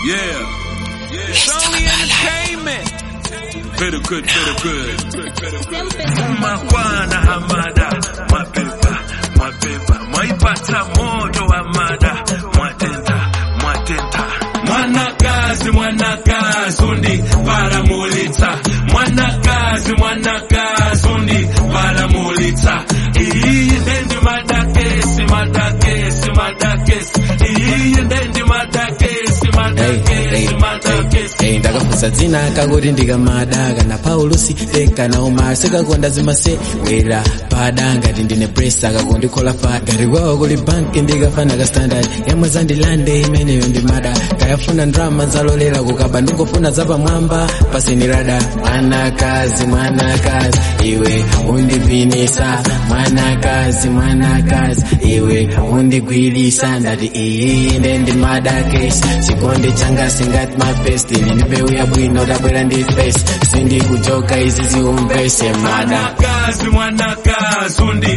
Yeah. It's only entertainment. Very good, very good. Makwana hamada, mapepa, mapepa, mwaipata moto wa mada, mwatenta, mwatenta. Mwanakazi, mwanakazi, undi paramulitsa. Mwanakazi, mwanakazi, undi paramulitsa. Iyi ndendi madakesi, madakesi, madakesi. Iyi ndendi madakesi, madakesi, madakesi. Hey, ndakafunsa dzina kakuti ndikamadaka na paulusi eka na umar sikakonda zimasewera pada ngati ndine presa kakundikhola fa ngati kwawo kuli banki ndikafana ka standard yamwe zandilande imeneyo ndimada kayafuna ndrama zalolera kukaba ndingofuna zapamwamba pasinirada mwanakazi mwanakazi iwe undipinisa mwanakazi mwanakazi iwe undigwirisa ndati iyi nde ndimadakesi chikondi changa singati mapesti nindibeuya bwino tabwera ndi face sindikujoka izi ziumbese mada mwanakazi mwanakazi undi